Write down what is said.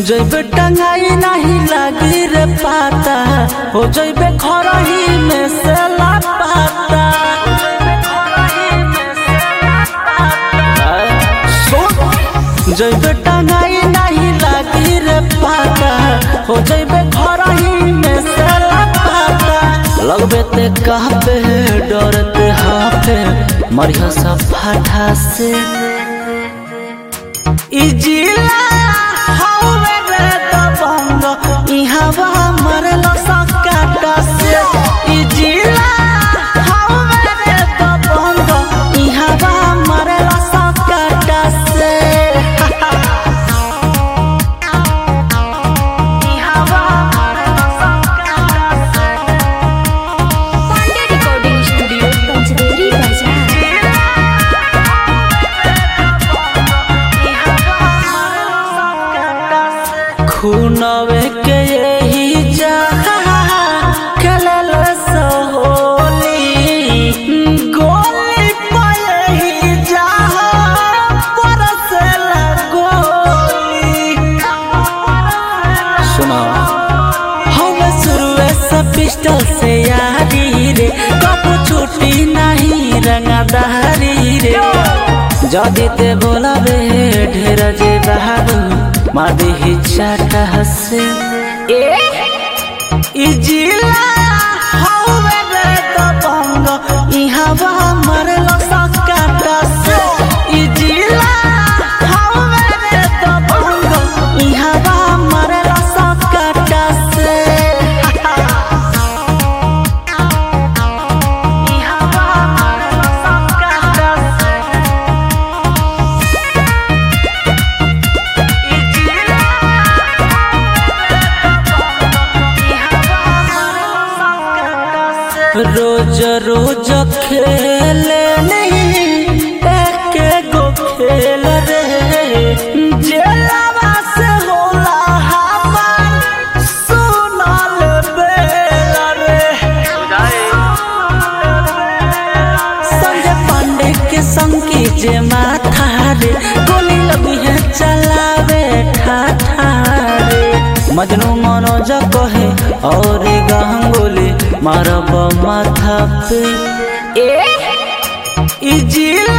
जैबे टंगाई नहीं लगी रे पाता हो जैबे खरही में से लापाता जैबे टंगाई नहीं लगी रे पाता हो जैबे खरही में से लापाता लगबे ते कहबे डरते हाफे मरिया सब फाटा से इजिला हवे रे दबंग इहावा मरलो सकाटा से इजिला हवे रे दबंग इहावा मरलो सकाटा से इहावा मरलो सकाटा से पांडे रिकॉर्डिंग स्टूडियो पंचदेरी बाजार खूनवे के यही जहा खेलल सहोली गोली पे यही जहा परसल गोली सुना हम शुरुए से पिस्टल से यारी रे कब छुट्टी नहीं रंगदारी रे जदी ते बोलाबे ढेर जे बहादू मादे ही चाटा हसे ए इजिला हवे रे दबंग इहावा मरलो सकाटा से इजिला हवे रे दबंग इहावा मरलो सकाटा से इहावा मरलो सकाटा से रोज रोज खेले नहीं एक गो खेल रे जेलवा से होला हमार सुनल बेल रे संजय पांडे के संगी जे माथा रे गोली लगी है चलावे ठाठा रे मजनू मनोज कहे और गांगुली मारब माथा पे ए इजिल